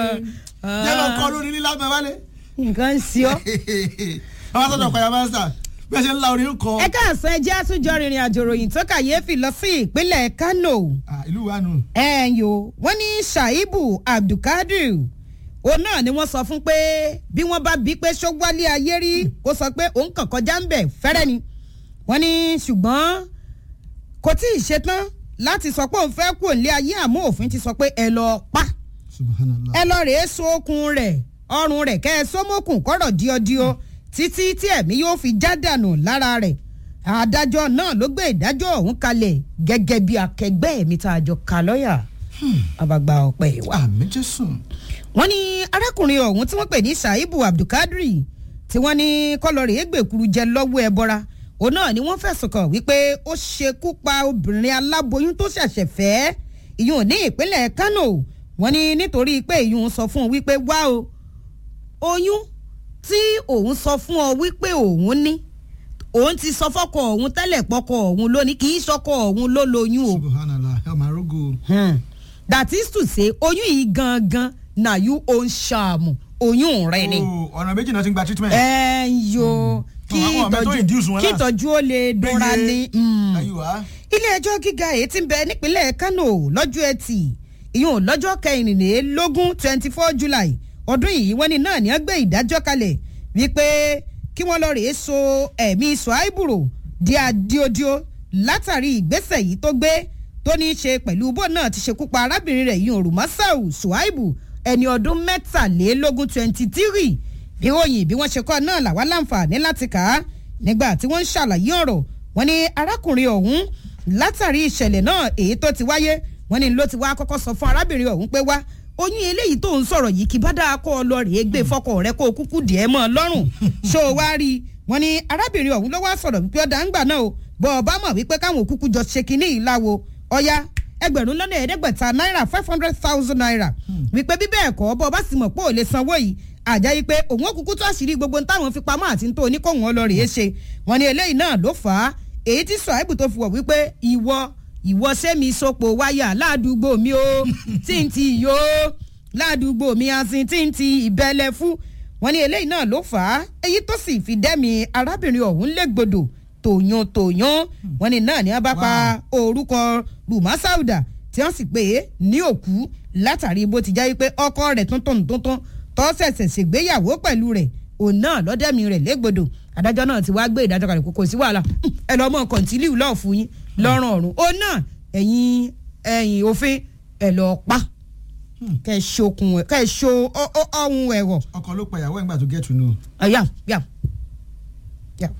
jẹ́ lọ kọ́ lórí lílá mẹ́ wálé. nǹkan ń ṣe ọ́. àwọn sọ̀rọ̀ ọ̀pọ̀ yàrá sà bí ẹ ṣe ń la orin kọ. ẹ káàsán ẹjẹ́ àtúnjọ rìnrìn àjò ròyìn tó kàyéfì lọ sí ìpínlẹ̀ Kano. ìlú wa nù. ẹ̀yìn o wọ́n ní Shaibu Abdulkadir òun náà ni wọ́n sọ fún pé bí wọ́n bá bí pé ṣó wálé ayé rí kó sọ pé òun kàn kọjá ń bẹ̀ fẹ́rẹ́ ni wọ́n ní ṣùgbọ́n kò tí ì ṣetán láti sọ pé òun fẹ́ kú òǹlé ayé àmọ́ òfin ti sọ pé ẹ lọ pa subhanallah. ẹ lọ rèé so okùn rẹ̀ ọrùn rẹ̀ kẹ́ ẹ sómókùn kọ́rọ̀ díọdíọ títí tí ẹ̀mí yóò fi já dànù lára rẹ̀ adájọ́ náà ló gbé ìdájọ́ ọ̀hún kalẹ̀ gẹ́gẹ́ bí akẹgbẹ́ mi tá a jọ ka lọ́ọ̀yà àbàgbà ọ̀pẹ ìwà. àmì jésù. wọ́n ní arákùnrin ọ̀hún tí wọ́n pè ní Shaibu Abdulkadri tí wọ́n ní kọ́lọ́rì égbèkuru jẹ lọ́wọ́ ẹbọra òun náà ni wọ́n fẹ̀sùn kàn wípé ó ṣekú pa obìnrin aláboyún tó ṣẹ̀ṣẹ̀ fẹ́ ìyún ní ìpínlẹ̀ Kano wọ́n ní nítorí pé ìyún sọ fún un wípé wá o oyún tí òun sọ fún ọ wípé òun ní òun ti sọ fọ́kọ òun tẹ́lẹ̀ pọ́kọ òun lónìí kì í sọkọ òun ló lóyún o. subhanallah ẹ máa rógò. Hmm. that is to say oyún yìí gangan na you own ṣàmù oyún rẹ ni. Oh, ọ̀nà méjì náà ti ń gba treatment. ẹ ń yo kí Àwọn ọmọ tó induce ìtọ́jú wọn kí láti- ìtọ́jú ó lè dúnra ní. Hmm ayé wa. ilé ẹjọ́ gíga èyí tí ń bẹ nípínlẹ̀ Kano lọ́jọ́ ẹtì ìyún lọ́jọ́ kẹrìnlélógún twenty four July ọdún yìí wọ́n ní náà ní wọ́n gbé ìdájọ́ kalẹ̀ wípé kí wọ́n lọ rèé so ẹ̀mí Suhaiburo di adiodio látàrí ìgbésẹ̀ yìí tó gbé tó ní í ṣe pẹ̀lú bó náà ti ṣekú pa arábìnrin rẹ̀ yìí Òrùmọ́sáù Suhaibu ẹni ọdún mẹ́tàlélógún twenty three bí ròyìn bí wọ́n ṣe kọ́ náà làwa láǹfààní láti kà á nígbà tí wọ́n ń ṣàlàyé ọ̀rọ̀ wọ́n ní arákùnrin ọ̀hún látàrí ìṣẹ̀lẹ̀ náà èyí tó ti wáyé wọ́n ní ló ti wá kọ́kọ́ sọ fún arábìnrin ọ̀hún pé wá oyún eléyìí tó ń sọ̀rọ̀ yìí kì bá dáa kó o lọ rèé gbé fọkọ rẹ kó o kúkú dìé mọ́ ọ lọ́rùn ṣó o wá rí i wọ́n ní arábìnrin ọ̀hún ló wá sọ̀rọ̀ wípé ọ̀dà ń gbà náà o bọ́ ọ bá mọ̀ wípé káwọn òkúkú jọ ṣe kinní yìí láwo ọ̀ya ẹgbẹ̀rún lọ́nà ẹ̀ẹ́dẹ́gbẹ̀ta náírà five hundred thousand naira wípé bí bẹ́ẹ̀ kọ́ bọ́ ọ bá sì mọ̀ pé ò lè sanwó yìí àjá yìí pé òun òkùnkùn tó àṣírí gbogbo táwọn fi pamọ́ àti tó oníkóhùn ọlọ́rìí ṣe wọ́n ní eléyìí náà ló fà á èyí tí Suhaibu tó fi wọ̀ wípé ìwọ ìwọ sẹ́mi sopọ̀ wáyà ládùúgbò mi o tí n ti yó ládùúgbò mi asin tí n ti ìbẹ̀lẹ̀ fún wọ́n ní eléyìí náà ló fà á èyí tó sì fi dẹ́mi arábìnrin ọ̀hún légbodò tòyún tòyún wọ́n ní náà ní wọ́n bá pa orúkọ Rùmá Sáùdà tí wọ́n sì pè é ní òkú látàrí bó ti jẹ́ pé ọkọ rẹ̀ tuntun tuntun tó ṣẹ̀ṣẹ̀ ṣègbéyàwó pẹ̀lú rẹ̀ òun náà lọ́dẹ̀mí rẹ̀ légbodò adájọ́ náà ti wá gbé ìdájọ́ kalẹ̀ kò kò sí wàhálà ẹ lọ́ mọ̀ kọ̀ǹtìlíù lọ́ọ̀ fún yín lọ́rùn ọ̀run òun náà ẹ̀yin ẹ̀yin òfin ẹ̀ lọ́ọ́ pa kẹ́ ẹ ṣokùn ẹ̀ kẹ́ ẹ ṣo ọ- ọ- ọ̀hún ẹ̀rọ ọkọ ló pa ìyàwó ẹ̀ ńgbà tó get to know. yam yam yam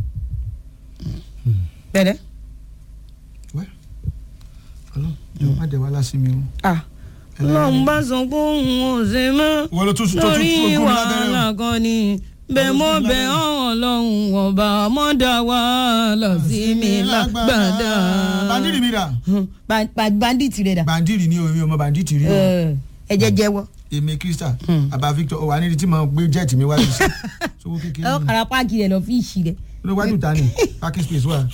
bẹ̀rẹ̀ wẹ́ ọlọ́run jọ má dẹ̀ wá lásìmí o. ah lọ́n bá sọ pé òun ò ṣe mọ́ wọ́n ló tún tó tún lórí fún ogún wàhálà lábẹ́rẹ́ kan ni bẹ́ẹ̀ mọ́ bẹ́ẹ̀ ọ̀hún lọ́hùn ọba mọ́dà wàhálà sí mi lágbàdà. bandiri mi rà. Ba- ba- bandit rẹ̀ dà bandiri ni omi ọmọ banditi rí o. ẹ ẹ jẹ́ jẹ́wọ́. èmi krista àbá victor ọwà nídìí tí mo gbé jẹ́ẹ̀tì mi wájú sí. sowó kékeré ọ ni. kàrà páàkì rẹ̀ lọ fi ìṣì rẹ̀ ló wájú ta ni parking space wà.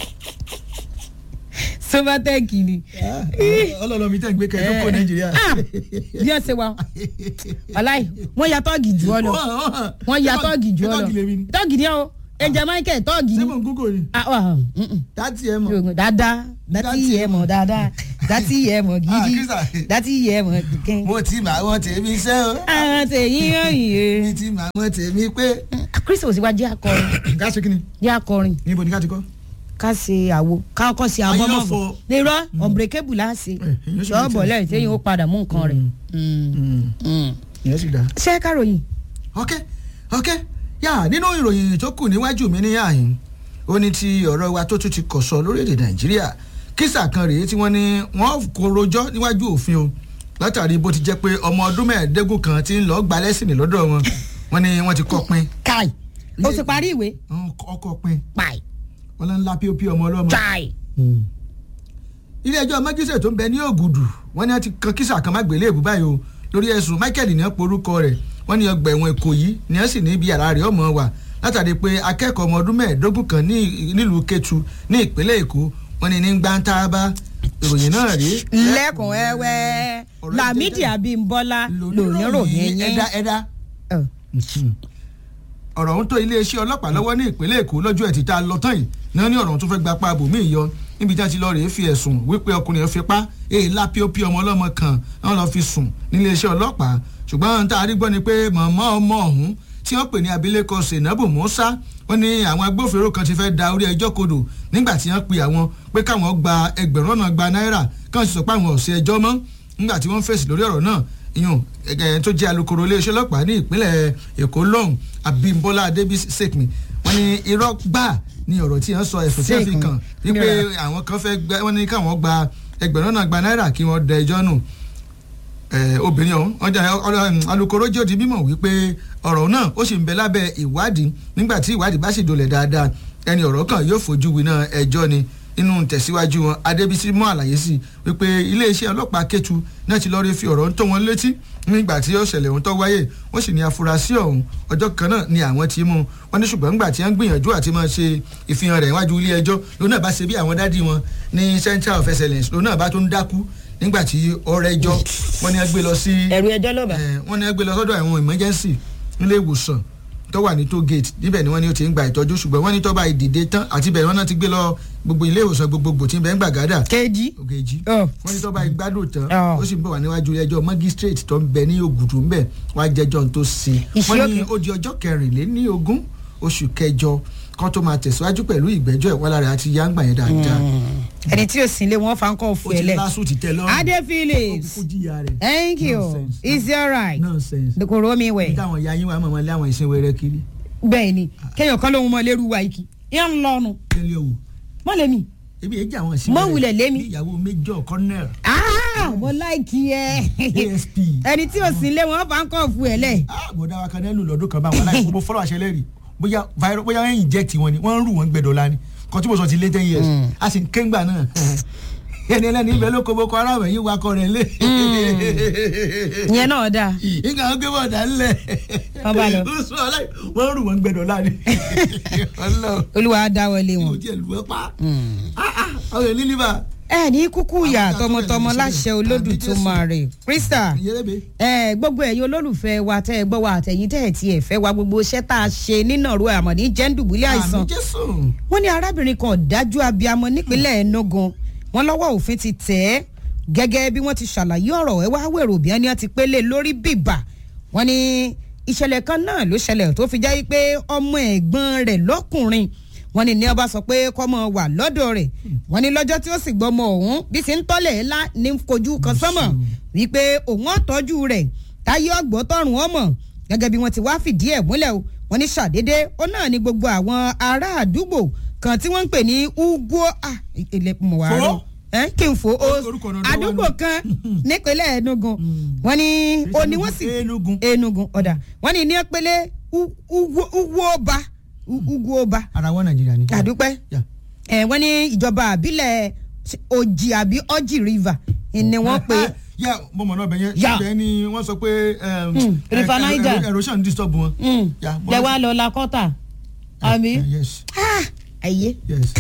sovatec ni. ọlọ́lọ́ mi tẹ̀ ń gbé kẹ́ ẹ̀ ló kó nàìjíríà. Ah, bí wọ́n ṣe wá wàláì wọ́n ya tọ́ọ̀gì jù ọ lọ wọ́n ya tọ́ọ̀gì jù ọ lọ tọ́ọ̀gì lèmi ni. tọ́ọ̀gì ni ọ ẹja michael tọ́ọ̀gì ṣé ni mo ń gúgò ni. Ah, ah, mm, mm. dátì ẹ mọ̀. dáadáa dátì yẹ mọ̀ dáadáa dátì yẹ mọ̀ Ah, gidi Krista. dátì yẹ mọ̀ kíkẹ́. mo ti mà wọ́n tèmi ṣẹ́ o. àwọn tèyí yọ̀yìn mi ti mà wọ́n tèmi pé. e. kristi ò sí wá jẹ́ akọrin ká ṣe kí ni jẹ́ akọrin níbo ni ká ti kọ́. ká ṣe àwo ká kọ́ ṣe Ayé àbọ̀mọ̀ ọ̀fọ̀. nírọ̀ ọ̀bùrẹ́kẹ́bù láṣẹ Eh, èyàn sì ṣọ́ọ̀bọ̀ ní lẹ́yìn tí yóò padà mú nǹkan rẹ̀. ìyẹn sì dáa. ṣé káròyìn ok ok yà nínú ìròyìn tó kù níwájú mi ní àyìn ó ní ti ọ̀rọ̀ wa tó tún ti kọ̀ sọ lórílẹ̀‐èdè nàìjíríà kísà kan rèé tí wọ́n ní wọ́n kò rojọ́ níwájú òfin o látàrí bó ti jẹ́ pé ọmọ ọdún mẹ́ẹ̀ẹ́dógún kan ti ń lọ́ọ́ gba lẹ́sìn lọ́dọ̀ wọn wọ́n ní wọ́n ti kọ́ pin káì ó ti parí ìwé ọkọ̀ pin páì wọ́n lọ ń la píopí ọmọ ọlọ́mọ. cháì. ilé ẹjọ́ májísẹ̀ tó ń bẹ ní ògùdù wọ́n ní wọ́n ti kan kísà kan má gbélé èbú báyìí o lórí ẹ̀sùn michael ní wọ́n porúkọ rẹ̀ wọ́n ní ọgbà ẹ̀wọ̀n èkó yìí ní wọ́n sì ní ibi àrà rẹ̀ ọmọ wà látàrí pé akẹ́kọ̀ọ́ ọmọ ọdún mẹ́ẹ̀ẹ́dógún kan ní nílùú Kétu ní ìpínlẹ̀ Èkó wọ́n ní ní gbáǹtàbá ìròyìn náà rí. lẹ́kùn ẹ̀wẹ́ Ọ̀rọ̀ Lámídì jẹjẹrẹ. Abímbọ́lá lóníròyìn yẹn. ẹ̀dá ẹ̀dá Ọ̀. ọ̀rọ̀ ohun tó iléeṣẹ́ ọlọ́pàá lọ́wọ́ ní ìpínlẹ̀ èkó lọ́jọ́ ẹtì tá a lọ tán yìí náà ní ọ̀rọ̀ ohun tó fẹ́ gba pa abòmíì yọ níbi tí wọ́n ti lọ rèé fi ẹ̀sùn wípé ọkùnrin yẹn fipá èèlà píopí ọmọ ọlọ́mọ kan náà lọ́ọ́ fi sùn níléeṣẹ́ ọlọ́pàá ṣùgbọ́n tá a rí gbọ́ ni pé mọ̀mọ́ ọmọ ọ̀hún tí wọ́n pè ní abilékọ Zainabu Musa wọ́n ní àwọn agbófinró kan ti fẹ́ da orí ẹjọ́ kodò nígbà tí wọ́n pe àwọn pé káwọn gba ẹgbẹ̀rún ọ̀nà gba náírà káwọn sì sọ pé àwọn ò ṣe ẹjọ́ mọ́ nígbà tí wọ́n fèsì lórí ọ̀rọ̀ náà iyun ẹgẹ tó jẹ́ alukoro iléeṣẹ́ ọlọ́pàá ní ìpínlẹ̀ èkó lọ́hùn abímbọ́lá adébísí sèkmi wọ́n ní irọ́ gbà ní ọ̀rọ̀ tí wọ́n sọ ẹ̀sùn tí wọ́n fi kàn wípé àwọn kan fẹ́ gbẹ wọ́n ní káwọn gba ẹgbẹ̀rún náà gba náírà kí wọ́n dẹ ẹjọ́ nù obìnrin ọ̀hún ọjà alukoro jẹ́ òdi mímọ̀ wípé ọ̀rọ̀ náà ó sì ń bẹ lábẹ́ ìwádìí nígbà tí ìwádìí bá sì dolẹ̀ dáadáa ẹni ọ̀rọ̀ kan yóò fojú winá ẹjọ́ ni nínú tẹ̀síwájú wọn adébísí mú àlàyé sí wípé iléeṣẹ́ ọlọ́pàá kẹ́tù náà ti lọ́ọ́ rí fi ọ̀rọ̀ ń tó wọn létí nígbà tí ó ṣẹlẹ̀ ohun tó wáyé wọ́n sì ní afurasí ọ̀hún ọjọ́ kan náà ni àwọn ti mú wọn ní ṣùgbọ́n nígbà tí wọ́n gbìyànjú àti máa ṣe ìfihàn rẹ̀ níwájú ilé ẹjọ́ lónà bá ṣe bí àwọn dádì wọn ní central of excellence lónà bá tó ń dákú nígbà tí ọ̀rẹ́ ẹjọ́ wọ́n ní ẹ gbé lọ sí ẹ̀rù ẹjọ́ ló bá. wọ́n ní ẹ gbé lọ sọ́dọ̀ àwọn emergency nílé ìwòsàn tó wà ní toll gate níbẹ̀ ni wọ́n ní ó ti ń gba ìtọ́jú ṣùgbọ́n wọ́n ní tó bá ìdìde tán àti bẹ̀rẹ̀ wọ́n náà ti gbé lọ gbogbo ilé ìwòsàn gbogbogbò tí ń bẹ ń gbàgádà. kejì. ògèjì Ọ̀. wọ́n ní tó bá ìgbádùn tán Ọ̀. ó sì ń bọ̀ wá níwájú ẹjọ́ magistrate tó ń bẹ ní ògùdù ń bẹ̀ wá jẹjọ́ tó ṣe. Ìṣe wọ́n ní òkè. ó di ọjọ́ kẹrìnléní ogún oṣù kẹjọ kan tó máa tẹ̀síwájú pẹ̀lú ìgbẹ́jọ́ ìwọ́lára àti yáǹgbà yẹn dáadáa. ẹni tí ò sí ilé wọn fa ń kọ́ ó fún ti ẹ lẹ. lásù ti tẹ lọ́rùn. Adé ó Phillips kúkú jìyà rẹ̀. thank you Nonsense. is it alright nonsense. kòrò mi wẹ̀. táwọn ya yín wà mọ̀ lé àwọn ìsìn wẹrẹ kiri. bẹ́ẹ̀ ni kéèyàn kan lóhun mọ́ lérú wa ikì yẹn ń lọ́nu tẹ́lẹ̀ o mọ́ lèmi. ebi èjì àwọn ìsìn Mọ́ wulẹ̀ lémi. bí ìyàwó méjọ colonel Ah, mo láìkí ẹ asp. ẹni tí ò sí ilé wọn fa ń kọ́ fún ẹ lẹ. ah bọ̀dá wa kan nílùú lọ́dún kan báwọn aláìsàn mo fọ́lọ́ àṣẹ lẹ́rìí bóyá virus bóyá wọ́n inject wọn ni wọ́n ń rù wọ́n gbẹ̀dọ̀ la ni kan tí mo sọ ti lé ten years a sì ń kéńgbà náà ẹni ẹlẹ́ni ibẹ̀ ló kó boko haram yìí wakọ̀ rẹ̀ lé. ìyẹn náà dáa. nǹkan àwọn gbé bọ̀dà ńlẹ̀ Wọ́n bá lọ. ó sọ aláì wọ́n ń rù wọ́n gbẹ̀dọ̀ la ni. ọlọ́run olúwa dáwọlé kò wọn. tiẹ̀ lù ẹ́ pa ah ah ọ̀rẹ́ lílíbà ẹ ní kúkú yà Àwọn tọmọtọmọ ìyá tó láṣẹ lè olódù àbí tó Jésù. máa rè krista ìyẹ́rẹ́bẹ̀. ẹ gbogbo ẹ̀yin olólùfẹ́ wa tẹ́ ẹ gbọ́ wa àtẹ̀yìn tẹ́ ẹ tiẹ̀ fẹ́ wa gbogbo iṣẹ́ tá a ṣe nínàró àmọ̀ní jẹ́ńdùbúlẹ̀ àìsàn àmì jésù. wọ́n ní arábìnrin kan dájú abiyamọ nípínlẹ̀ enugu wọ́n lọ́wọ́ òfin ti tẹ̀ ẹ́ gẹ́gẹ́ bí wọ́n ti ṣàlàyé ọ̀rọ̀ ẹ wá wèrò bí wọ́n ní wọ́n ti pélé lórí bìbà wọ́n ní ìṣẹ̀lẹ̀ kan náà ló ṣẹlẹ̀ tó fi jẹ́ pé ọmọ ẹ̀gbọ́n rẹ̀ lọ́kùnrin wọ́n ní ní ọba sọ pé kọ́mọ wà lọ́dọ̀ rẹ̀ wọ́n ní lọ́jọ́ tí ó sì gbọ́mọ ọ̀hún bí ti ń tọ́lẹ̀ ńlá ní kojú kan sọ́mọ̀ wípé òun ọ̀tọ́jú rẹ̀ táyé ọgbọ́n tọrùn ọmọ gẹ́gẹ́ bí wọ́n ti wá fìdí ẹ̀ múlẹ̀ o wọ́n ní ṣàdédé ó náà ní gbogbo àwọn ará àdúgbò kan tí wọ́n ń pè ní ugwo ah ilé mọ̀ wá Fo? rọ ẹ kí n fo o Orúkọ náà ló wà àdúgbò nù. kan nípínlẹ̀ enugu wọ́n ní o ní wọ́n sì Enugu. enugu ọ̀dà wọ́n ní ní pélé ugwoba ugwoba ara wọn nàìjíríà ni. àdúpẹ́ Yeah. ẹ wọ́n ní ìjọba àbílẹ̀ ojì àbí ọjì river ni wọ́n pe yà mo mọ̀ náà bẹ̀ yẹn Yeah. ibẹ̀ ni wọ́n sọ pé um, Mm, River eh, eh, Niger. erosion disturb wọn. Yeah, mo- lẹ́wà lọ lakọ́tà àbí Eh, yes ayé yes.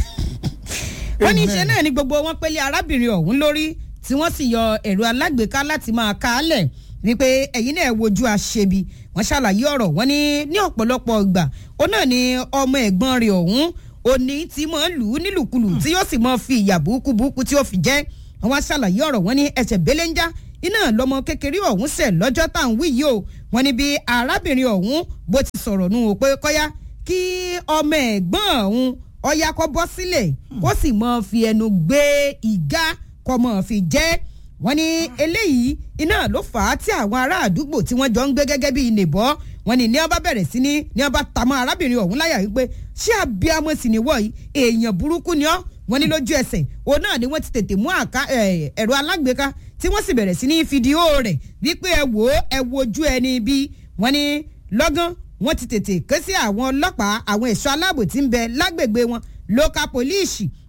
wọ́n ní Amen. iṣẹ́ náà ni gbogbo wọn pélé arábìnrin ọ̀hún lórí tí wọ́n sì yọ ẹ̀rọ alágbèéká láti máa ka á lẹ̀ wípé ẹ̀yin náà wojú àṣebi wọ́n ṣàlàyé ọ̀rọ̀ wọ́n ní ní ọ̀pọ̀lọpọ̀ ìgbà ó náà ni ọmọ ẹ̀gbọ́n rẹ̀ ọ̀hún òní tí mọ̀ ń lù ú nílùkulù tí yóò sì mọ̀ fi ìyà burúkú burúkú tí ó fi jẹ́ wọ́n wá ṣàlàyé ọ̀rọ̀ wọ́n ní ẹsẹ̀ belenja iná lọmọ kékeré ọ̀hún ṣẹ̀ lọ́jọ́ tá à ń wí yìí o wọ́n ní bí arábìnrin ọ̀hún bó ti sọ̀rọ̀ nù ó pé kọ́yá kí ọmọ ẹ̀gbọ́n ọ̀hún ọ̀yá kọ́ bọ́ sílẹ̀ kó sì mọ̀ fi ẹnu gbé ìgá kọ́ mọ̀ fi jẹ́ wọ́n ní eléyìí iná ló fà á tí àwọn ará àdúgbò tí wọ́n jọ ń gbé gẹ́gẹ́ bí ìnìbọ́ wọ́n ní ní ọba bẹ̀rẹ̀ sí ní ní ọba tàmọ́ arábìnrin ọ̀hún láyà wípé ṣé abiyamọ sì ni wọ̀nyí èèyàn burúkú ni ọ́ wọ́n ní lójú ẹsẹ̀ òun náà ni wọ́n ti tètè mú àká ẹ̀, ẹ̀rọ alágbèéká tí wọ́n sì bẹ̀rẹ̀ sí ní fídíò rẹ̀ wípé ẹ wò ó ẹ wojú ẹni bí wọ́n ní lọ́gán wọ́n ti tètè ké sí àwọn ọlọ́pàá àwọn ẹ̀ṣọ́ aláàbò tí ń bẹ lágbègbè wọn local police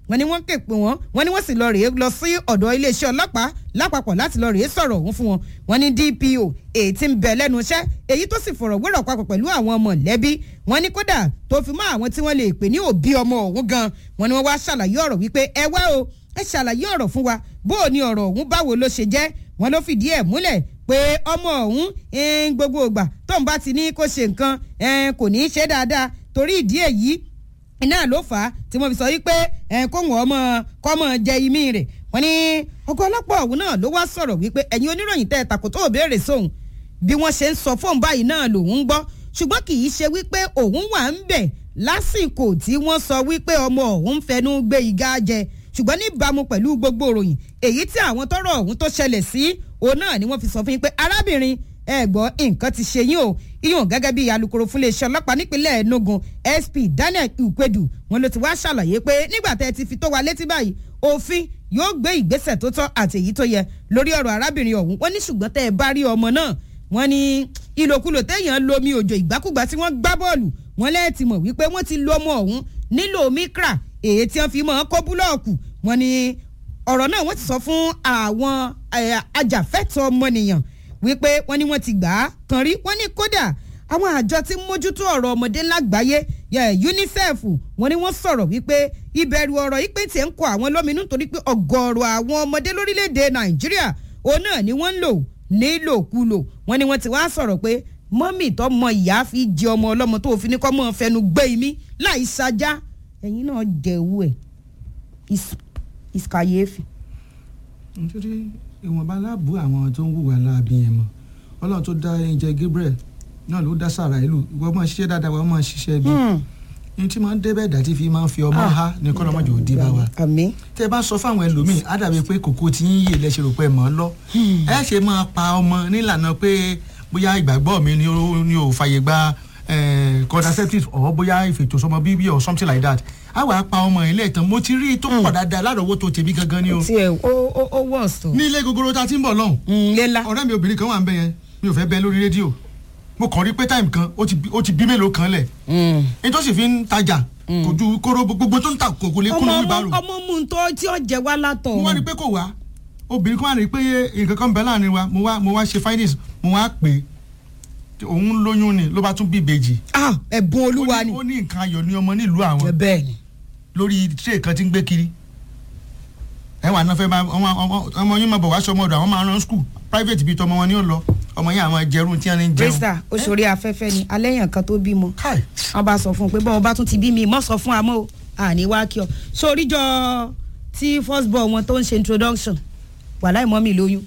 wọ́n ní wọ́n ké pè wọ́n wọ́n ní wọ́n sì lọ rèé lọ sí ọ̀dọ̀ iléeṣẹ́ ọlọ́pàá lápapọ̀ láti lọ rèé sọ̀rọ̀ ọ̀hún fún wọn wọ́n ní DPO èyí tí ń bẹ lẹ́nu iṣẹ́ èyí tó sì fọ̀rọ̀ wérọ̀ papọ̀ pẹ̀lú àwọn mọ̀lẹ́bí wọ́n ní kódà tó fi mọ́ àwọn tí wọ́n lè pè ní òbí ọmọ ọ̀hún gan wọ́n ní wọ́n wá ṣàlàyé ọ̀rọ̀ wípé ẹ wá o ẹ ṣàlàyé ọ̀rọ̀ fún wa bó o ní ọ̀rọ̀ ọ̀hún báwo ló ṣe jẹ́ wọ́n ló fìdí ẹ̀ múlẹ̀ pé ọmọ ọ̀hún gbogbo ìgbà tóun bá ti ní kó ṣe nǹkan kò ní í ṣe dáadáa torí ìdí èyí iná ló fà á tí wọ́n fi sọ wípé kóhùn ọmọ kọ́mọ jẹ imí rẹ̀ wọ́n ní ọkọ̀ ọlọ́pàá ọ̀hún náà ló wá sọ̀rọ̀ wípé ẹ̀yin oníròyìn tẹ́ ẹ takò tó béèrè sóhun bí wọ́n ṣe ń sọ fóun báyìí náà lòun ń gbọ́ ṣùgbọ́n kì í ṣe wípé òun wà ń bẹ̀ lásìkò tí wọ́n sọ wípé ọmọ òun fẹnu gbé igá jẹ ṣùgbọ́n níbàámu pẹ̀lú gbogbo ìròyìn èyí tí àwọn tọ́rọ̀ ọ̀hún tó ṣẹlẹ̀ sí òun náà ni wọ́n fi sọ fún yín pé arábìnrin ẹ gbọ́ nǹkan ti ṣe yín o iyùn gẹ́gẹ́ bí alūkkóró fún iléeṣẹ́ ọlọ́pàá nípínlẹ̀ Enugu SP Daniel Ukwedu wọn ló ti wá ṣàlàyé pé nígbà tẹ́ ẹ ti fi tó wa létí báyìí òfin yóò gbé ìgbésẹ̀ tó tọ́ àti èyí tó yẹ lórí ọ̀rọ̀ arábìnrin ọ̀hún wọ́n ní ṣùgbọ́n tẹ́ ẹ bá rí ọmọ náà wọ́n ní ìlòkulò téèyàn lomi òjò ìgbàkúgbà tí wọ́n gbá bọ́ọ̀lù wọ́n lẹ́ẹ̀tì mọ̀ wípé wọ́n ti lo ọmọ ọ̀hún nílò mikra èyí tí wọ́n fi mọ́ kó búlọ́ọ̀kù wọ́n ní ọ̀rọ̀ náà wọ́n ti sọ fún àwọn ajàfẹ́tọ̀ọ́ ọmọnìyàn wípé wọ́n ní wọ́n ti gbà á kan rí wọ́n ní kódà àwọn àjọ tí ń mójútó ọ̀rọ̀ ọmọdé lágbàáyé UNICEF wọ́n ní wọ́n sọ̀rọ̀ wípé ìbẹ̀rù ọ̀rọ̀ yìí pé tiẹ̀ ń kọ àwọn lóminú nítorí pé ọ̀gọ̀ọ̀rọ̀ àwọn ọmọdé lórílẹ̀‐èdè Nàìjíríà òun náà ni wọ́n ń lò nílòkulò wọ́n ní wọ́n ti wá sọ̀rọ̀ pé mọ́mì tó mọ ìyá fi jẹ ọmọ ọlọ́mọ tó fi ní kọ́ mọ́ fẹnu gbé imí láì sajá ẹ̀yin náà jẹ̀wú ẹ̀ ìsìkàyéfì. nítorí ìwọ̀nba aláàbò àwọn tó ń hùwà láabi yẹn mọ́ ọlọ́run tó dá ẹ̀jẹ̀ Gabriel náà ló dá sàrà ìlú ìwọ máa ṣiṣẹ́ dáadáa wọ́n máa ṣiṣẹ́ bí ní tí máa ń débẹ̀ dàtí fi máa ń fi ọmọ ha ní kọ́ lọ́mọdé òdi bá wa. àmín. tẹ́ ẹ bá sọ fáwọn ẹlòmíì á dàbí pé kòkó tí ń yè lẹ́sẹ̀ rò pé mọ́ lọ. ẹ ṣe máa pa ọmọ nílànà pé bóyá ìgbàgbọ́ mi ni ò fàyè gba contraceptives or bóyá ìfètòsọ́mọ bíbí or something like that a wàá pa ọmọ ilé ìtàn mo ti rí i tó pọ̀ dáadáa lárọ̀ọ́wọ́tó tèmi gangan ni o. tiẹ̀ ó ó ó wọ̀ sọ. ní ilé gogoro ta ti ń bọ̀ lọ́hùn. ńlẹ́la. ọ̀rẹ́ mi obìnrin kan wà ń bẹ yẹn mi ò fẹ́ bẹ lórí rédíò mo kàn rí pé táìmù kan ó ti bí mélòó kan lẹ̀. ní tó sì fi ń tajà kò ju kóró gbogbo tó ń ta kò kò lè kúnnú wíbárò. ọmọ mu ń tọ́ tí ó jẹ wá látọ̀. mo wá rí i pé kò wá obìnrin kan wá rí i pé nǹkan kan bẹ láàrin wa mo wá mo wá ṣe findings mo wá pè é òun lóyún ni ló bá tún bí ìbejì. ah ẹ̀bùn olúwa ni. ó ní nǹkan ayọ̀ ní ọmọ nílùú àwọn bẹ́ẹ̀ ni. lórí tray kan tí ń gbé kiri ẹ wà náà fẹ́ máa ọmọ yín máa bọ̀ wá sọmọ ọ̀dọ̀ àwọn máa rán school private bíi tọmọ wọn ni ó lọ ọmọ yẹn àwọn jẹrun tí wọn ní jẹun. krista oṣòrí afẹ́fẹ́ ni alẹ́ yàn kan tó bímọ wọn bá sọ fún un pé bọ́n bá tún ti bí mi mọ́ sọ fún amọ́ àní wá kí ọ sóríjọ tí first born wọn tó ń ṣe introduction wàhálà ìmọ̀ mi lóyún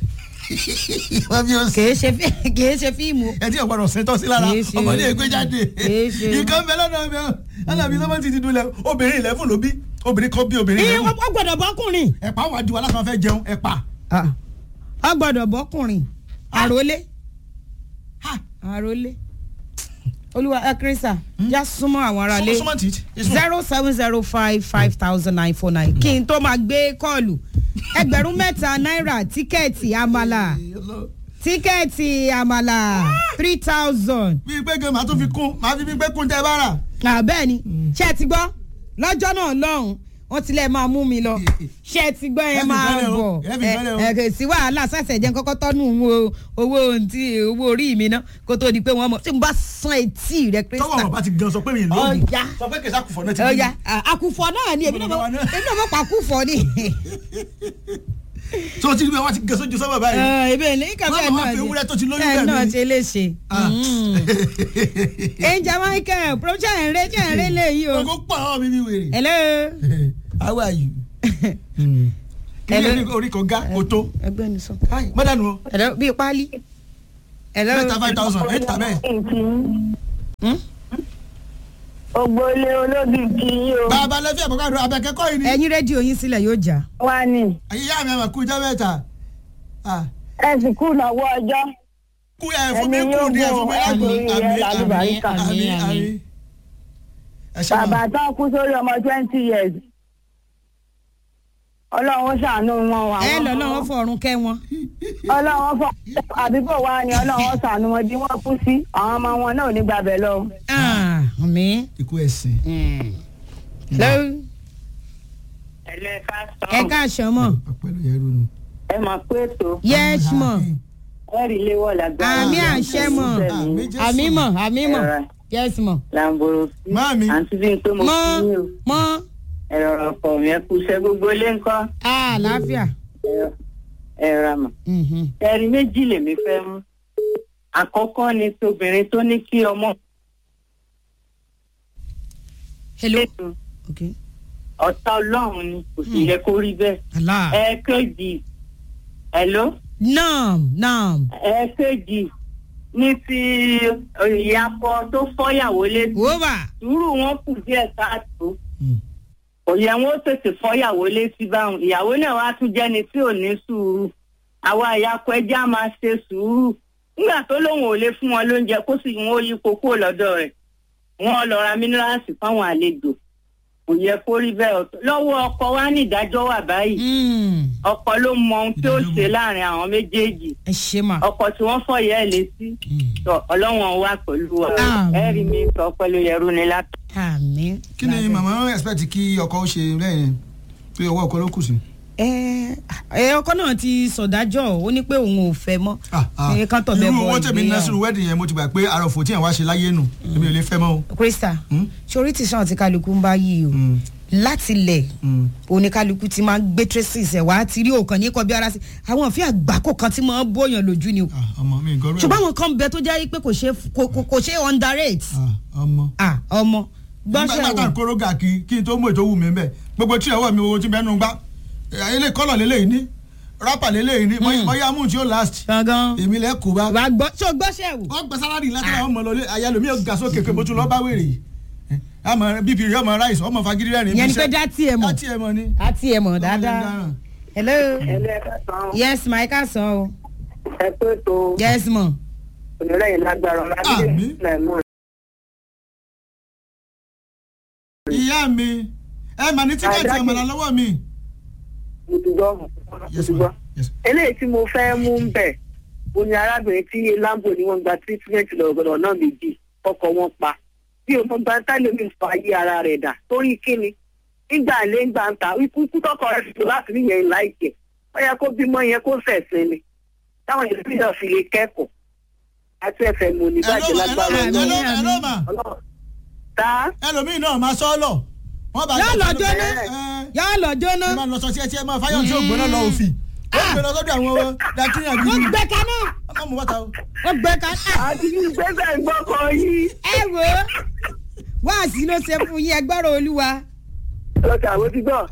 kìí ṣe kìí ṣe fíìmù. ẹ tí ọ̀gbọ́dọ̀ ṣètò sí lára ọmọdé ègbé jáde nǹkan bẹ lọ́dọ̀ mi alábi sọ́mọ́ ti ti dúlẹ̀ obìnrin ilẹ̀ fún ló bí obìnrin kan bí obìnrin ilẹ̀ fún. ó gbọ́dọ̀ bọ́kùnrin. ẹ̀pà wà ju alákan fẹ́ jẹun ẹ̀pà. ó gbọ́dọ̀ bọ́kùnrin àròlé àròlé olúwa ẹ kírísà já súnmọ́ àwọn aráalé zero seven zero five five thousand nine four nine kí n tó máa gbé kọ́ọ̀lù ẹgbẹ̀rún mẹ́ta náírà tíkẹ́ẹ̀tì àmàlà tíkẹ́ẹ̀tì àmàlà three thousand. bí pé gan màá tún fi kún màá fi bí pé kún tẹ bá rà. bẹ́ẹ̀ ni ṣé ẹ ti gbọ́ lọ́jọ́ náà lọ́hùn wọ́n ti lẹ́ẹ̀ máa mú mi lọ ṣé ẹ ti gbọ́ ẹ máa bọ̀ ẹ kò sí wàhálà sàṣẹ jẹ́ kọ́kọ́ tọ́nu owó owó orí mi ná kó tó di pé wọ́n mọ̀ tí mo bá san etí rẹ kírísítà. tọwọ́ bàbá ti gan sọ pé mi lóògùn sọ pé kèsì àkùfọ̀ náà ti bí. ọ̀ya àkùfọ̀ náà ni èmi náà mọ̀ pa àkùfọ̀ ni. tí wọ́n ti rí bí wọ́n ti gẹ̀ sójú sọ́wọ́ báyìí. ebe ní kàfẹ́ náà wọ́n máa fi ewúrẹ́ tó ti lóyún bẹ́ẹ̀ ẹ̀ mi. náà ṣe léṣe. ẹnjẹ michael promotion ẹ̀ ń rẹ́ jẹ́ ẹ̀ ń rẹ́ léyìí o. ogo pọ̀ ọ́ mi bí wèrè. hello. how are you. kí ni orí kan ga kò tó. ẹgbẹ́ ni sọ. mọ́dánù o. hello bíi pálí. hello. mẹ́ta five thousand ẹ̀ tà bẹ́ẹ̀. ògbólé olóbì kì í o. bàbá lẹ́fí àbọ̀kádùn abẹ́kẹ́kọ́ yìí ni. ẹyin rédíò yín sílẹ̀ yóò jà. wá ní. ìyá mi àmà kú ijọ́ mẹ́ta. ẹ sì kú ìnáwó ọjọ́. kú ẹ fún mi kú ní ẹ fún mi lágbo àmì àmì àmì àmì. bàbá tán kú sórí ọmọ twenty years. ọlọ́run ṣàánú wọn wà. ẹ lọ lọ́wọ́ fọ̀run kẹ́ wọn. ọlọ́run fọ àbíbò wa ni ọlọ́run ṣàánú wọn bí wọ́n kú sí àwọn ọmọ wọn náà ò ní gbàbẹ̀ lọ. mi. ikú ẹ̀sìn. hello. ẹlẹ́ka ẹ káàsán mọ̀ ọpẹlú yẹrù nù. ẹ máa pé ètò yes mọ̀ ẹ̀rí léwọ̀ lágbára. àmì àṣẹ mọ̀ Àmì Jésù. àmì mọ̀ àmí mọ̀ Ẹ̀rọ. yes mọ̀ làǹbòrò sí. Máàmi. àǹtí bí n pé mo mọ̀ fi yín o. mọ̀ ẹ̀rọ ọkọ̀ mi ẹ kú iṣẹ́ gbogbo ilé ńkọ́. àlàáfíà. ẹ̀rọ ẹ̀rọ àmọ̀. Mhm. ẹ̀rí méjì lèmi fẹ́ mú. àkọ́kọ́ ni tóbìnrin tó ní kí ọmọ hello lẹ́nu okay ọ̀tá ọlọ́run ni kò sì yẹ kó rí bẹ́ẹ̀. allah ẹ̀ẹ́kejì hello naam naam ẹ̀ẹ́kejì ní ti ìyàpọ̀ tó fọ́yàwó létí. wọ́wà sùúrù wọn kù díẹ̀ káàtó kò yẹ wọn ó tètè fọyàwó létí báwọn ìyàwó náà wàá tún jẹni tí ò ní sùúrù àwa ìyàpọ ẹjẹ á máa ṣe sùúrù nígbà tó lóun ò lè fún wọn lóúnjẹ kó sì wọn ó yí kókó lọ́dọ̀ rẹ̀ wọn lọ ra mínírààsì fáwọn àlejò kò yẹ kó rí bẹ́ẹ̀ ọ̀tọ̀ lọ́wọ́ ọkọ wa ní ìdájọ́ wà báyìí ọkọ ló mọ ohun tí ó ṣe láàrin àwọn méjèèjì ẹ ṣe mà. ọkọ tí wọ́n fọyẹ ẹ létí tọ Ọlọ́run wà pẹ̀lú wa Àmín. ẹ rí mi sọ pẹ̀lú yẹrù ni látọ. àmì. kí ni màmá expect kí ọkọ ó ṣe lẹ́yìn pé ọwọ́ ọkọ ló kù sí. ẹ ẹ ọkọ náà ti sọdájọ́ ó ní pé òun ò fẹ́ mọ́. Ah, ah. ẹ kán tọ̀ bẹ́ẹ̀ irú bọ owó tèmi ná sínú wedding yẹn mo ti gbà pé àròfò tí yẹn wá ṣe láyé nù èmi ò lè fẹ́ mọ́ o. krista Hmm? sori tí sàn tí kálukú ń bá yí o Mm, láti lẹ̀ mm. oníkálukú ti máa ń gbé traces ẹ̀ wá ti rí òkan ní kọbi ara sí àwọn òfin àgbákò kan tí máa ń bóyàn lójú ni o Ah, ọmọ mi gọrú ẹ. ṣùgbọ́n àwọn kan bẹ tó jẹ́ pé kò ṣe kò- kò- kò ṣe underrate Ah, ọmọ. ah ọmọ gbọ́nsẹ̀ nígbà tá wò n kóró gà kí kí n tó mú ètò wù mí bẹ́ẹ̀ gbogbo tí ọwọ́ mi owó tí bẹ́ẹ̀ nù gbá ilé kọ́lọ̀ lélẹ́yìn ní rápà lélẹ́yìn ní bóyá mú tí ó last gangan èmi lẹ́ kó bá. wàá gbọ́ ṣé o gbọ́nsẹ̀ wò wọ́n gbẹ sálárì látara ọmọ lọlé ayélujára mi ò ga sókè pé mo tún lọ bá wèrè yìí ọmọ bp rẹ ọmọ rice ọmọ fagidi rẹ ní Ìyẹn ni pé dá tiẹ̀ mọ̀. dá tiẹ̀ mọ̀ ni. á ti ẹ̀ mọ̀ dáadáa dáràn. hello ẹlẹ́ẹ̀kan yes my ká sọ o ẹ pé tó yes mọ̀ onírẹ̀yìn lágbára ọ̀la Àmín. lẹ́mú ìyá mi ẹ mà ní tíkẹ́ẹ̀tì Àdákì. ọmọlá lọ́wọ́ mi. mo ti gbọ́ mo Yes, ti ma'am. gbọ́. Yes. eléyìí tí mo fẹ́ mú ń bẹ̀ o ní arábìnrin tí lambo ni wọ́n gba treatment lọ́gọ́dọ̀ náà méjì ọkọ̀ wọn pa bí o mọ gba tálẹ́mì fa ayé ara rẹ̀ dà torí kíni nígbà ilé ń gbà ń ta ikú ikú tọkọ rẹ̀ tó láti níyẹn láìpẹ́ ó yẹ kó bímọ yẹn kó fẹ̀sìn ni táwọn ìlú náà fi lè kẹ́kọ̀ọ́ àti ẹ̀fẹ̀ mò ní bàjẹ́ Hello, lágbára hello, Àmín, hello, àmín. hello, ma. Ọlọ́run. tá ẹlòmíì náà máa sọ ọ lọ. wọ́n bá yóò lọ jẹ́ jóná ẹ, yóò lọ jóná ẹ máa lọ sọ sí ẹtí ẹ máa fáyọ̀ tí ò gbóná lọ òfì. ó gbé lọ sọ́dọ̀ àwọn dàkínyàn wọ́n gidi. gbẹ kaná ọmọ mo bàtà o. wọ́n gbẹ kaná àti gbẹ́sẹ̀ gbọ́kọ̀ yìí ẹ wò ó wáàsí ló ṣe fún yín ẹgbọ́rọ̀ olúwa lọ́kà àwọn ti gbọ́.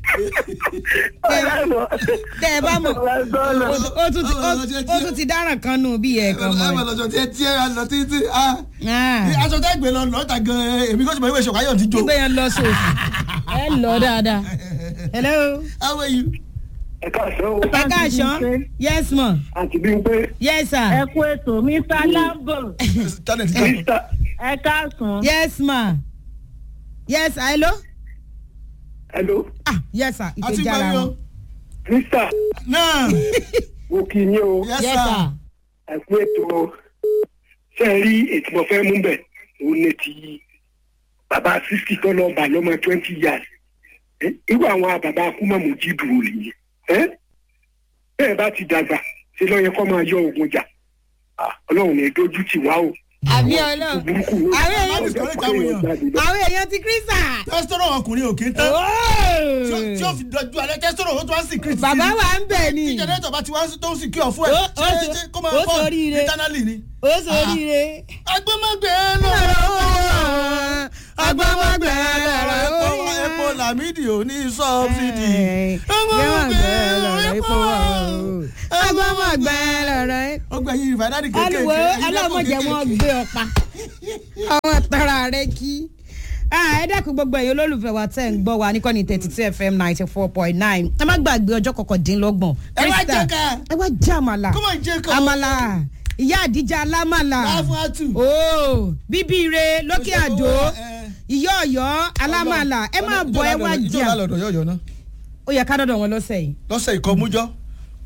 tẹ ẹ bá mọ̀ ó- ó tún ti- ó- ó tún ti dáràn kan nù bí ẹ kan ẹ máa mọ̀ lọ sọ tí ẹ tí ẹ lọ títí. ah. Ah, aṣọ tẹ́ gbé lọ lọ́ta gan-an èmi kò sì mọ̀ ìwé ìṣọ̀káyọ̀ ti jó. gbé yẹn lọ sóòfù ẹ lọ dáadáa hello how are you. ẹ káàsán o. ẹ káàsán yes mọ̀ àti bí n pé. yes sir ẹ kú ètò mr lambo tánẹ̀ ti tán. mr ẹ káàsán yes ma yes hello hello ah yes sir a ti ìkejì gbọ́ ara mi o. wọn mr náà mo kì í ní o yes yes sir. sir ẹ kú ètò o. ṣé ẹ rí ètò mo fẹ́ mú bẹ̀ òun ní ti bàbá sixty tó lọ bà lọ́mọ twenty years Eh, irú àwọn bàbá akúmọ̀mù jí dùrù nìyẹn Eh? bẹ́ẹ̀ bá ti dàgbà ṣe lọ́yẹ kọ́ máa yọ ogun jà Ah, ọlọ́run ní dojú tì wá o. àbí ọlọ́run burúkú ló àwọn Má èèyàn discourage àwọn èèyàn. àwọn èèyàn ti kírísà. tẹ́sítọ́rọ̀ ọkùnrin ò kí ń tán. tí ó- tí ó fi dojú alẹ́ tẹ́sítọ́rọ̀ ó tún wá sí kìrìtì. bàbá wa ń bẹ̀ ni tí jẹnẹtọ̀ bá ti wá tó ń sì kí ọ fún ẹ. Ó- ó ṣé so- ṣé kó máa ó bọ́ soríire. internally ni. ó sóríire. agbẹ́mọ̀gbẹ́ lọ. agbọ́mọgbẹ́ lọ́rọ̀ epo orí epo lamidi ò ní sọ́ọ̀bìdì. agbọ́mọgbẹ́ lọ́rọ̀ epo agbọ́mọgbẹ́ lọ́rọ̀ epo. ó gbẹ̀yìn ìfàdádì kékeré. aluwo alámọ̀jẹ wọn gbé ọ̀pá àwọn tara rẹ kí. ẹ dẹ́kun gbogbo ẹ̀yin olólùfẹ́ wa tẹ̀ ń gbọ́ wa ní kọ́ni thirty two fm ninety four point nine ẹ má gbàgbé ọjọ́ kọkàndínlọ́gbọ̀n. Ẹ wá Krista, jẹ ká. ẹ wá jẹ àmàlà Come on, jẹ ká. àmàlà ìyá àdíjà alámàlà Láfún àtù. ooo bíbí ire lókè Ó ṣe àdó owó, ẹ. ìyá ọ̀yọ́ alámàlà ẹ máa bọ̀ ẹ wá ìjọba jẹ lọ́dọ̀ yọ̀yọ̀ náà ó yẹ ká dọ̀dọ̀ wọn lọ́sẹ̀ yìí lọ́sẹ̀ ìkọ́mújọ́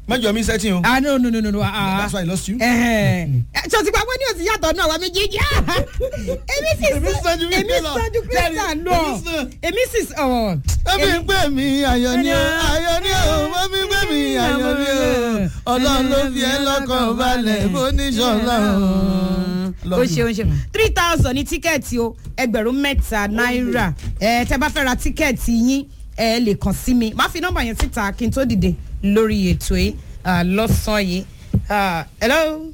mẹ́jọ mi sẹ́tìn o ah no no no no no ah that's why I lost you. ṣé o ti pa pé ní òsì yàtọ̀ náà wà méjèèjì èmi sì Èmi sàn ju èmi Christian lọ. sàn ju Christian Daddy, lọ èmi sàn. èmi sì ọ̀ ẹbí ń pè mí ayọ̀ ni o ayọ̀ ni o ẹbí ń pè mí ayọ̀ ni o ọlọ́run ló fi ẹ́ lọ́kàn balẹ̀ bó ní sọ̀lá o. o ṣeun ṣeun three thousand ní tíkẹ́ẹ̀tì o ẹgbẹ̀rún mẹ́ta náírà ẹ tẹ́ bá fẹ́ ra tíkẹ́ẹ̀tì yín ẹ lè kàn sí mi má fi nọ́mbà yẹn síta kí n tó dìde lórí ètò yìí ah, lọ́sàn-án yìí Ah, hello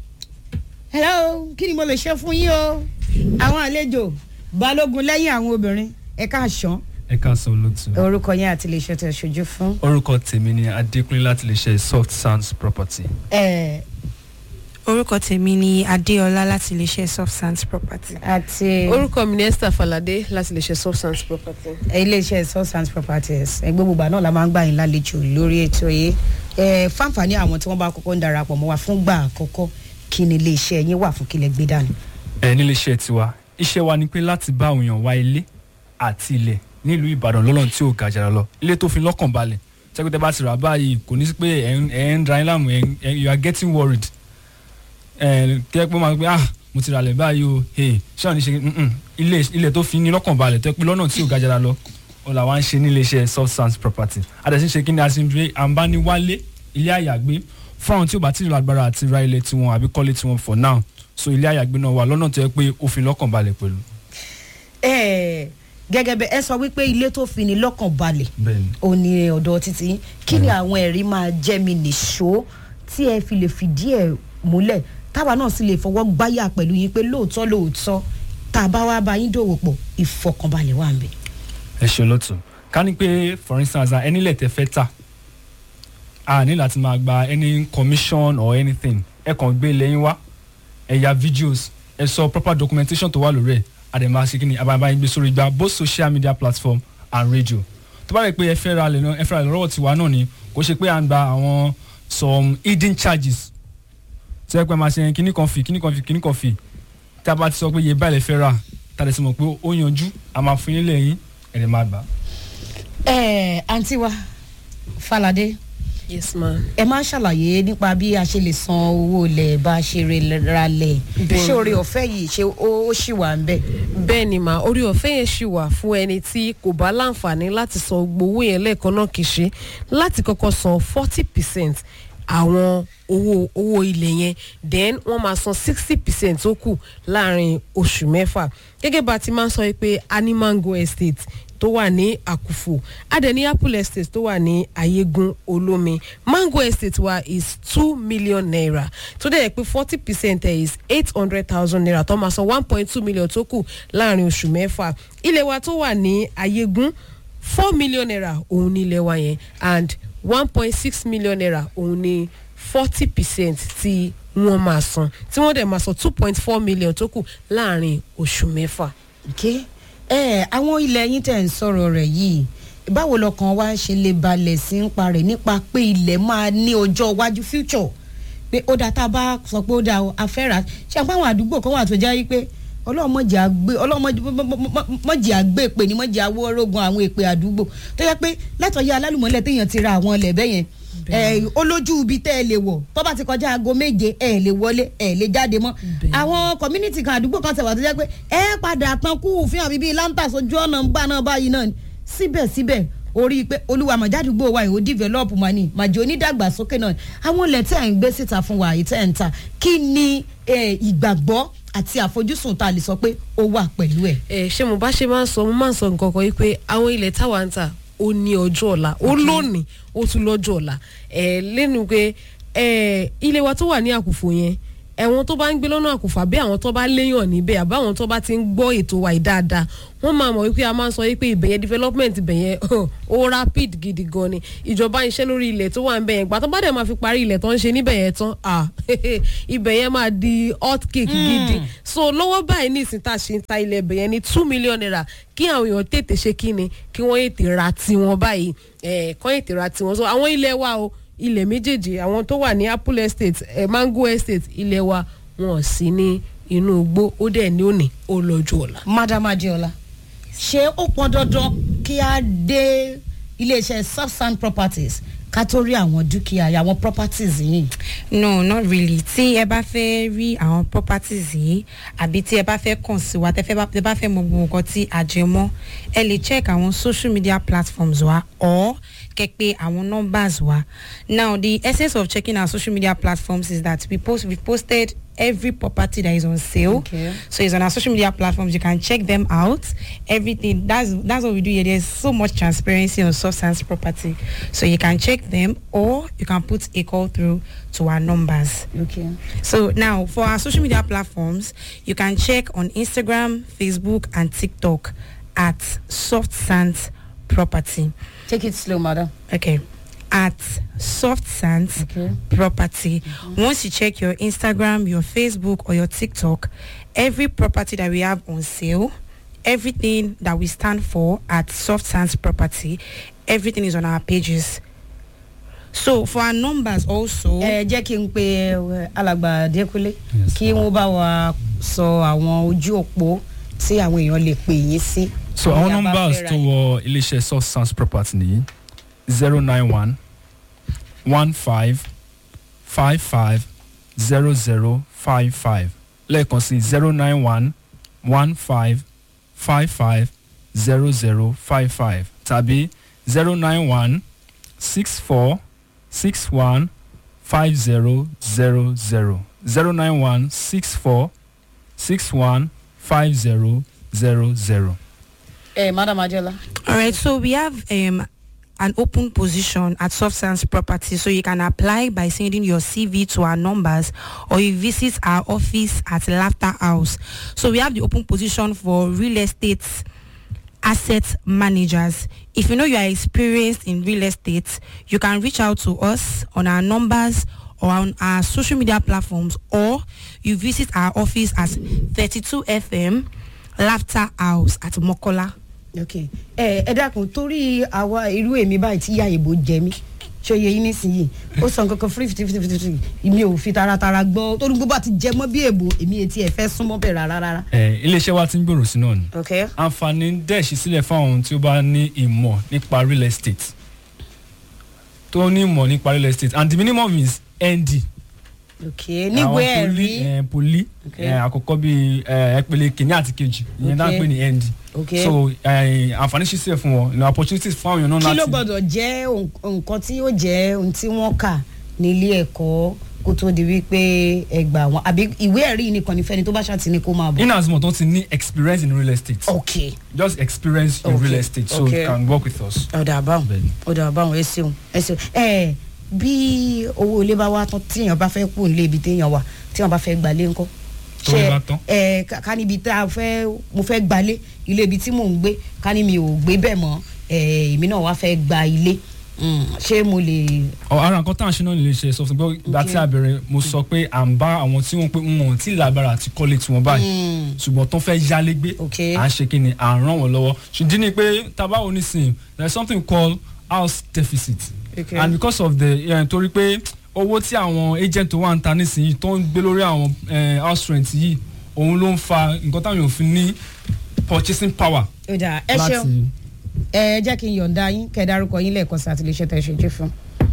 hello kí ni mo lè ṣe fún yín o àwọn àlejò balógun lẹ́yìn àwọn obìnrin ẹ káàsán ẹ káàsán olóòtú orúkọ yẹn àti lè ṣe tẹ̀ ṣojú fún. orúkọ tèmi ni adékúnlé láti lè ṣe soft sounds property ẹ orúkọ tèmi ni adéọlá láti iléeṣẹ́ soft sands property. àti orúkọ mi ni esther falade láti lè ṣe substance property. iléeṣẹ́ substance properties ẹgbẹ́ gbogbo àná la máa ń gbà yín lálejò lórí ètò yìí ẹ fáǹfààní àwọn tí wọ́n bá kọ́kọ́ ń darapọ̀ mọ́ wa fún gbà àkọ́kọ́ kí ni iléeṣẹ́ yín wà fún kílẹ̀ gbé dání. ẹ nílé iṣẹ́ tiwa iṣẹ́ wa ni pé láti bá àwọn èèyàn wá ilé àti ilẹ̀ nílùú ìbàdàn lọ́nà tí ò ga jàrá lọ ilé tó fi lọ́kàn balẹ̀ tẹ́kùtẹ́ bá ti rà báyìí kò ní sí pé ẹ̀ ń- ẹ̀ ń dra yín láàmú ẹ̀ ń- ẹ̀- you are getting worried ẹ̀ tẹ́ pé máa gbé ah mo ti rà lẹ̀ báyìí o hey ṣé àwọn oníṣe mm-mm, ilé ilé tó fi ní lọ́kàn balẹ̀ tẹ́ pé lọ́nà tí ò ga jàrá lọ ó là wá ń ṣe nílé iṣẹ́ soft sands property adẹ̀sí ṣe kí ni a ti ń gbé àǹbániwálé ilé àyàgbé fún àwọn tí ò bá ti rí agbára àti ra ilé tiwọn àbí kọ́lé tiwọn for now so ilé àyàgbé náà wà lọ́nà tó yẹ pé ó fi lọ́kàn balẹ̀ pẹ̀lú. ẹ gẹ́gẹ́ bẹ́ẹ̀ ẹ sọ wípé ilé tó fi ní lọ́kàn balẹ̀ bẹ́ẹ̀ni ò ní ọ̀dọ̀ títí yín. kí ni àwọn ẹ̀rí máa jẹ́ mi nìṣó tí ẹ fi lè fìdí ẹ̀ múlẹ̀ táwa náà sì lè fọwọ́ gbáyà pẹ̀lú yín pé lóòótọ́ lóòótọ́ tá a bá wá bá yín dòwò pọ̀ ìfọkànbalẹ̀ wà ń bẹ̀. ẹ ṣe lọ́tún ká ní pé for instance ah, ẹni lẹ̀ tẹ fẹ́ tà a ní láti máa gba any commission or anything ẹ kàn gbé lẹ́yìn wá ẹ ya videos ẹ sọ proper documentation tó wà lórí ẹ̀ àdèmà ṣe kí ni àbàbà yín gbé sórí gba both social media platform and radio tó bá rẹ̀ pé ẹ fẹ́ ra lẹ̀ náà ẹ fẹ́ ra lẹ̀ lọ́wọ́ tiwa náà ni kò ṣe pé à ń gba àwọn some hidden charges tí ẹ pẹ́ máa ṣe kíní kan fì kíní kan fì kíní kan fì tí a bá ti sọ pé iye báyìí lè fẹ́ rà tá a lè sọ mọ̀ pé ó yanjú a máa fún yín lẹ́yìn ẹ̀rẹ̀ máa gbà. ẹ àǹtí wa falade yes ma. ẹ máa ń ṣàlàyé nípa bí a ṣe lè san owó ilẹ̀ bá a ṣe re- ra lẹ̀ Bẹ́ẹ̀ni. ṣé oore ọ̀fẹ́ yìí ṣé ó ó ṣì wà ń bẹ̀. bẹ́ẹ̀ ni mà orí ọ̀fẹ́ yẹn ṣì wà fún ẹni tí kò bá láǹfààní láti san gbowó yẹn lẹ́ẹ̀kan náà kì í ṣe láti kọ́kọ́ san forty percent àwọn owó owó ilẹ̀ yẹn then wọ́n máa san sixty percent tó kù láàrin oṣù mẹ́fà gẹ́gẹ́ bá a ti máa ń sọ yìí pé animango estate tó wà ní àkùfò adẹni apple estate tó wà ní ayégun olómi mango estate wa is two million naira tó dẹ̀ yẹ pé forty percent ẹ̀ is eight hundred thousand naira tó máa san one point two million tó kù láàrin oṣù mẹ́fà ilé wa tó wà ní ayégun four million naira òun ní ilé wa yẹn and one point six million naira òun ní forty percent tí wọ́n máa san tí wọ́n dẹ̀ máa san two point four million tó kù láàrin oṣù mẹ́fà. ké ẹ àwọn ilẹ̀ yín tẹ̀ ń sọ̀rọ̀ rẹ̀ yìí báwo lọkàn wa ṣe lè balẹ̀ sí ń parẹ̀ nípa pé ilẹ̀ máa ní ọjọ́ iwájú future pé ó dáa tá a bá sọ pé ó dáa o, a fẹ́ rà á ṣé àpá àwọn àdúgbò kan wà tó jẹ́ wípé ọlọ́mọdé àgbé ọlọ́mọdé àgbé pè ní mọ́jì awó orógun àwọn èpè àdúgbò tó yẹ pé látọ̀yẹ alálùmọ́lẹ̀ téèyàn ti ra àwọn ilẹ̀ bẹ́yẹn ẹ olójú ibi tẹ́ ẹ lè wọ̀ tó bá ti kọjá aago méje ẹ lè wọlé ẹ lè jáde mọ́ àwọn community kan àdúgbò kan tẹ̀wá tó jẹ́ pé ẹ padà tán kú fún àbí bíi lantas ojú ọ̀nà ń gbà náà báyìí náà ni síbẹ̀síbẹ̀ orí pé olúwa màjádùgbò wa ìhó develop mà ní màjò onídàgbàsókè náà àwọn ilẹ̀ tẹ́ ẹ̀ ń gbé síta fún wa yìí tẹ́ ẹ̀ ń ta kí ni eh, ìgbàgbọ́ àti àfojúsùn tá a lè sọ pé ó wà pẹ̀lú ẹ̀. ẹ ṣé mo bá ṣe máa ń sọ mo máa ń sọ nǹkan kan yìí pé àwọn ilẹ̀ táwa ń tà ó ní ọjọ́ ọ̀la ó lónìí ó tún lọ́jọ́ ọ̀la ẹ lẹ́nu pé ẹ ilé wa tó wà ní àkùfò yẹn ẹ̀wọ̀n tó bá ń gbé lọ́nà àkùfà bí àwọn tó bá léyàn níbẹ̀ àbáwọn tó bá ti ń gbọ́ ètò wa yìí dáadáa wọ́n máa mọ̀ wípé a máa ń sọ wípé ìbẹ̀yẹn development ìbẹ̀yẹn ó rapid gidi gan ni ìjọba ń ṣe lórí ilẹ̀ tó wà ń bẹ̀yẹn gbà tó bá dẹ̀ máa fi parí ilẹ̀ tó ń ṣe níbẹ̀ yẹn tán ah ìbẹ̀yẹn máa di hot cake gidi so lọ́wọ́ báyìí ní ìsìn tá a ṣe ń ta ilẹ̀ ìbẹ̀yẹn ní two million naira kí àwọn èèyàn tètè ṣe kí ni kí wọ́n ètè ra tiwọn báyìí ẹ̀ kọ́ ètè ra tiwọn so àwọn ilẹ̀ wa o ilẹ̀ méjèèjì àwọn tó wà ní apple estate eh, mango estate ilẹ̀ wa wọn ò sí ní inú igbó ó dẹ̀ ní òní ó lọ́jọ́ ọ̀la. madam adiola ṣé ó pọn dandan kí a dé iléeṣẹ́ subsan properties ká tó rí àwọn dúkìá àwọn properties yìí. no not really tí ẹ bá fẹ́ rí àwọn properties yìí àbí tí ẹ bá fẹ́ kàn sí wa tẹ fẹ́ bá- tẹ bá fẹ́ mọ gbogbo nǹkan tí a jẹ mọ́ ẹ lè check àwọn social media platforms wa or kẹ pé àwọn numbers wa now the essence of checking our social media platforms is that we post we posted every property that is on sale Okay. so it's on our social media platforms you can check them out everything that's that's what we do here there's so much transparency on substance property so you can check them or you can put a call through to our numbers Okay. so now for our social media platforms you can check on instagram facebook and tiktok at soft sands property take it slow madam. okay at soft sands Okay. property once you check your instagram your facebook or your tiktok every property that we have on sale everything that we stand for at soft sands property everything is on our pages so for our numbers also ẹ jẹ́ kí n pe ẹ, alàgbà Adékúnlé Yes, kí wọ́n bá wa sọ àwọn ojú òpó tí àwọn èèyàn lè pè yín sí. so Bí àwọn a bá numbers fẹ́ ra tó yín. wọ iléeṣẹ́ source sounds property nìyí zero nine one one five five five zero zero five five lẹ́ẹ̀kan sí zero nine one one five five five zero zero five five tàbí zero nine one six four six one five zero zero zero zero nine one six four six one five zero zero zero. ẹ madam Adéọlá. All right, so we have um, an open position at Soft Sands Property, so you can apply by sending your CV to our numbers, or you visit our office at Laughter House. So we have the open position for real estate asset managers. If you know you are experienced in real estate, you can reach out to us on our numbers or on our social media platforms, or you visit our office at 32 FM Laughter House at Mokola. ok ẹ ẹ dákun torí àwa irú èmi báyìí tí ìyá ìbò jẹ mí ṣòye yín nísìnyìí ó sọ nǹkan kan free fifty fifty fifty mi ò fi taratara gbọ́ torí gbogbo àti jẹ mọ́ bí èbò èmi etí ẹ̀ fẹ́ súnmọ́ bẹ̀ rárá rárá. ẹ iléeṣẹ́ wa ti ń gbòòrò sí náà ni ok àǹfààní dẹ̀ ṣí sílẹ̀ fún àwọn tí ó bá ní ìmọ̀ nípa real estate tó ní ìmọ̀ nípa real estate and the minimum is nd ok níwèé Àwọn poli, ẹ̀rí eh, poli Ok. eh, àkọ́kọ́ bíi eh, ẹ̀pẹ̀lẹ̀ kìíní àti kejì ìyẹn dáa ń Ok. pè ní nd ok so eh, àǹfààní ṣí sílẹ̀ fún wọn ní opportunities fún àwọn èèyàn náà kí ló láti gbọdọ̀ jẹ́ ohun- nǹkan tí ó jẹ́ ohun tí wọ́n kà nílé ẹ̀kọ́ kó tó di wípé ẹgbà wọn àbí ìwé ẹ̀rí nìkan ní fẹ́ni tó bá ṣàtì ní kó máa bọ̀. in as much tó ti ní experience in real estate ok just experience in Ok. real estate so Ok. you can work with us. ọ̀dà àbáwọn Bẹ́ẹ̀ni. ọ̀dà àbáwọn ẹ ṣeun ẹ ṣeun ẹ bí owó ilé bá wá tán tíyàn bá fẹ́ kú nílé ibi téèyàn wà tíyàn bá fẹ́ gbalé ńkọ́. Tówó Ṣé, bá tán? ẹ ká ká níbi tá a fẹ́ mo fẹ́ gbalé ilé ibi tí mò ń gbé ká ní mi ò gbé bẹ́ẹ̀ mọ́ ẹ èmi náà wá fẹ́ gba ilé Mm, ṣé mo lè. ọ ara nǹkan tá à ń ṣe náà nílé iṣẹ́ sọfún gbọ́ ìgbà tí a bẹ̀rẹ̀ mo sọ pé à ń bá àwọn tí wọ́n pé wọn ò tí ì lágbára àti kọ́lé tiwọn báyìí Mm, ṣùgbọ́n tó fẹ́ yálé gbé Ok. à ń ṣe kí ni à ń ràn wọ́n lọ́wọ́ ṣùdí ni pé tabawo nísìnyí there is something called house deficit Okay. and because of the eh, torí pé owó tí àwọn agent tó wà ń ta nísìnyí tó ń gbé lórí àwọn eh, house rent yìí òun ló ń fa nǹkan táwọn èèyàn fi ní purchasing power ọ̀dà ẹ ṣeun ẹ jẹ́ kí n yọ̀ǹda yín kẹ́ ẹ dárúkọ yín lẹ́ẹ̀kan sí àtìlẹ́sẹ̀ tẹ̀ ṣe jẹ́ fún.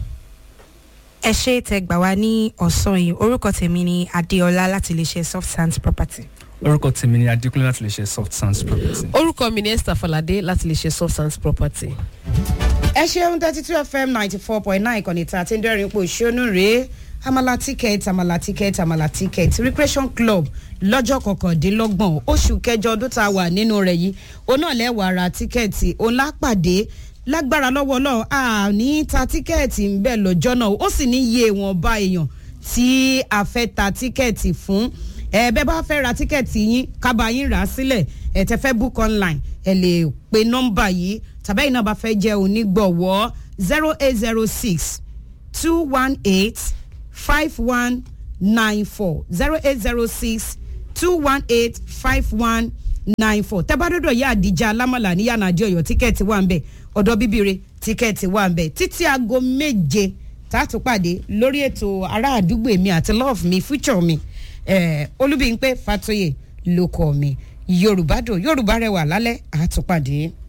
ẹ ṣe tẹ gbà wá ní ọ̀sán yìí orúkọ tèmi ni adéọlá láti iléeṣẹ́ soft sands property. orúkọ tèmi ni adékúnlé láti lè ṣe soft sands property. orúkọ mi ni esther falade láti lè ṣe substance property. ẹ ṣeun thirty two fm ninety four point nine ìkànnì tí a ti ń dẹ́rìn pò ṣónú rèé amala ticket amala ticket amala ticket recreation club lọ́jọ́ kọkàndínlọ́gbọ̀n oṣù kẹjọ ọdún tá a wà nínú rẹ̀ yìí òun náà lẹ́wàá ra tíkẹ́ẹ̀tì òun lápàdé lágbára lọ́wọ́ náà a ní ta tíkẹ́ẹ̀tì ń bẹ̀ lọ́jọ́ náà ó sì ní iye ìwọ̀nba èèyàn tí a fẹ́ ta tíkẹ́ẹ̀tì fún ẹ bẹ́ẹ̀ bá fẹ́ ra tíkẹ́ẹ̀tì yín kábà yín rà á sílẹ̀ ẹ tẹ́ fẹ́ book online ẹ lè pe nọ́mbà yìí tàbí ẹ̀yin náà bá fẹ́ jẹ́ onígbọ̀wọ́ zero eight zero six two one eight five one nine four zero eight zero six two one eight five one nine four tẹ́bádọ́dọ̀ yá àdìjà alámọ̀là ní yànnàjẹ́ ọ̀yọ́ tíkẹ́ẹ̀tì wà ń bẹ̀ ọ̀dọ́ bíbire tíkẹ́ẹ̀tì wà ń bẹ̀ títí aago méje tààtù pàdé lórí ètò ará àdúgbò mi àti love mi future mi eh, olúbíyìnpé fatoyè ló kọ́ mi yorùbá dùn yorùbá rẹwà lálẹ́ àtúpàdé.